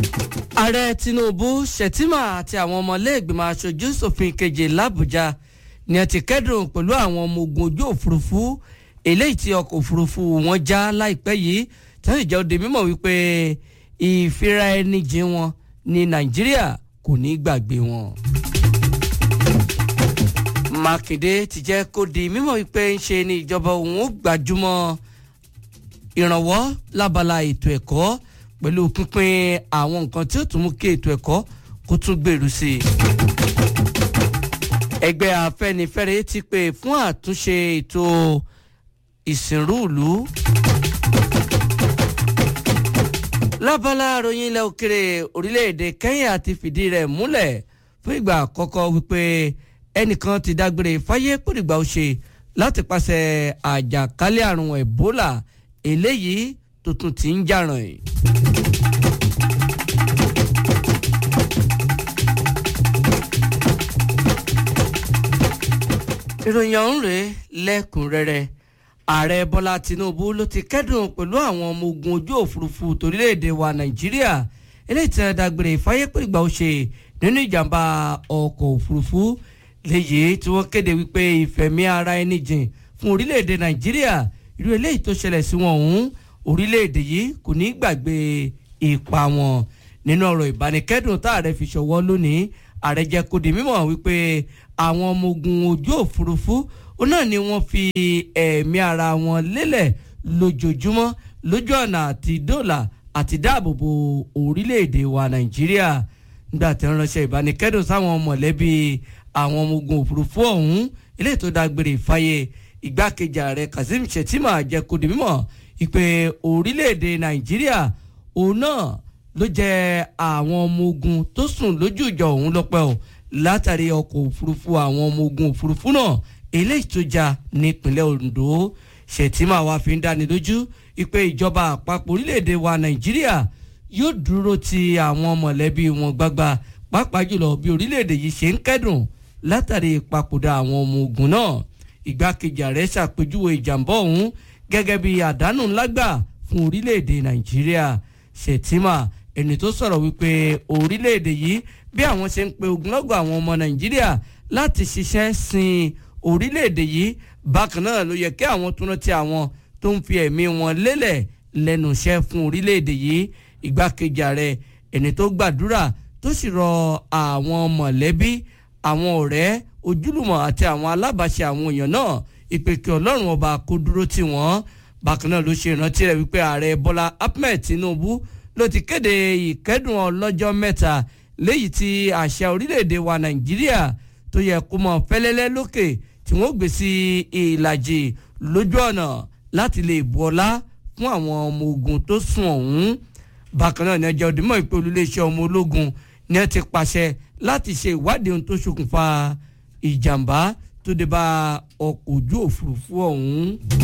ààrẹ tinubu shettima àti àwọn ọmọlẹ́gbìmọ̀ aṣojú ṣòfin keje làbújá ni a ti kẹ́dùn pẹ̀lú àwọn ọmọ ogun ojú òfurufú eléyìí tí ọkọ̀ òfurufú wọn já láìpẹ́ yìí tí wọ́n sì jẹ́ òde mímọ̀ wípé ìfira ẹni jìn wọn ní nàìjíríà kò ní gbàgbé wọn. mákindé ti jẹ́ kó di mímọ̀ wípé ń ṣe ni ìjọba òun ó gbajúmọ̀ ìrànwọ́ lábala ètò ẹ̀kọ́ pẹ̀lú pínpín àwọn nǹkan tí ó tún mú kí ètò ẹ̀kọ́ kó tún gbèrú sí i. ẹgbẹ́ afẹ́nifẹ́re ti pè fún àtúnṣe ètò ìsìnrú ìlú. lábala àròyìn ilẹ̀ òkèrè orílẹ̀-èdè Kenya ti fìdí rẹ̀ múlẹ̀ fún ìgbà àkọ́kọ́ wípé ẹnìkan ti dágbére fáyé pòdìgbà ó ṣe láti pàṣẹ àjàkálẹ̀ àrùn Ebola eléyìí tuntun ti ń jàràn yìí. ìròyìn ọ̀hún rèé lẹ́kùnrẹ́rẹ́ ààrẹ bọ́lá tinubu ló ti kẹ́dùn pẹ̀lú àwọn ọmọ ogun ojú òfurufú torílẹ̀-èdè wa nàìjíríà eléyìí tí wọ́n dágbére ìfáyépẹ̀gbà ó ṣe nínú ìjàmbá ọkọ̀ òfurufú léyìí tí wọ́n kéde wípé ìfẹ̀mí ara ẹni jìn fún orílẹ̀-èdè nàìjíríà irú eléyìí tó ṣẹlẹ̀ sí wọn ọ̀hún orílẹ̀-èdè yìí kò ní gbàgbé ipa wọn nínú ọ̀rọ̀ ìbánikẹ́dùn tá ààrẹ fi ṣọwọ́ lónìí ààrẹ jẹ́ kó di mímọ̀ wípé àwọn ọmọ ogun ojú òfurufú ó náà ni wọ́n fi ẹ̀mí ara wọn lélẹ̀ lójoojúmọ́ lójú ọ̀nà àti dọ́là àti dáàbòbò orílẹ̀-èdè wa nàìjíríà nígbà tí wọ́n ránṣẹ́ ìbánikẹ́dùn sáwọn mọ̀lẹ́bí àwọn ọmọ ogun òfurufú ọ̀hún eléyìí tó dágbére ìfàyè ìgbákejì ààrẹ kazeem shettima jẹ́ kó di mímọ̀ ìpè orílẹ̀-èdè nàìjíríà òun náà ló jẹ́ àwọn ọmọ ogun tó sùn lójú ìjọ òun lọ́pẹ́ o látàrí ọkọ̀ òfurufú àwọn ọmọ ogun òfurufú náà eléyìí tó já nípínlẹ̀ Ondo Shettima wá fi ń dáni lójú ìpè ìjọba àpapọ̀ orílẹ̀-èdè wa Nàìjíríà yóò dúró ti àwọn mọ̀lẹ́bí wọn gbágbá pàápàá jùlọ bí orílẹ̀-èdè yìí ṣe ń kẹ́dùn látàrí ìpapòdà àwọn ọmọ ogun náà ìgbákejì ààrẹ ṣàpèjúwe ìjàmbá ọ̀hún gẹ́gẹ́ bí àdánù ńlá gbà fún orílẹ̀-èdè Nàìjíríà Shettima ẹni tó sọ̀rọ̀ wípé orílẹ̀-èdè yìí bí àwọn ṣe ń pe ogunlọ́gọ̀ àwọn ọmọ Nàìjíríà láti ṣiṣẹ́ sin orílẹ̀-èdè yìí bákan náà ló yẹ kí àwọn tó rántí àwọn tó ń fi ẹ̀mí wọn lélẹ̀ lẹ́nu iṣẹ́ fún orílẹ̀-èdè yìí ìgbákejì ààrẹ ẹni tó gbàdúrà tó sì rọ àwọn mọ̀lẹ́bí àwọn ọ̀rẹ́ ojúlùmọ̀ àti àwọn alábàáṣe àwọn èèyàn náà ìpè kí ọlọ́run ọba kó dúró tì wọ́n bákan náà ló ṣe ìrántí rẹ̀ wípé ààrẹ bọ́lá ahmed tinubu ló ti kéde ìkẹ́dùn ọlọ́jọ́ mẹ́ta léyìí tí àṣà orílẹ̀-èdè wa nàìjíríà tó yẹ kó mọ fẹ́lẹ́lẹ́ lókè tí wọ́n gbé sí ìlàjì lójú ọ̀nà láti lè bu ọlá fún àwọn ọmọ ogun tó sùn ọ̀hún bákan náà ní ẹjọ́ òdìmọ̀ ìpè olúléeṣẹ́ ọmọ ológun ní ẹ ti pàṣẹ láti ṣe ìwádìí ohun tó ṣokùnfà ìjàmbá tó dé bá ọkọ̀ ojú òfurufú ọ̀hún.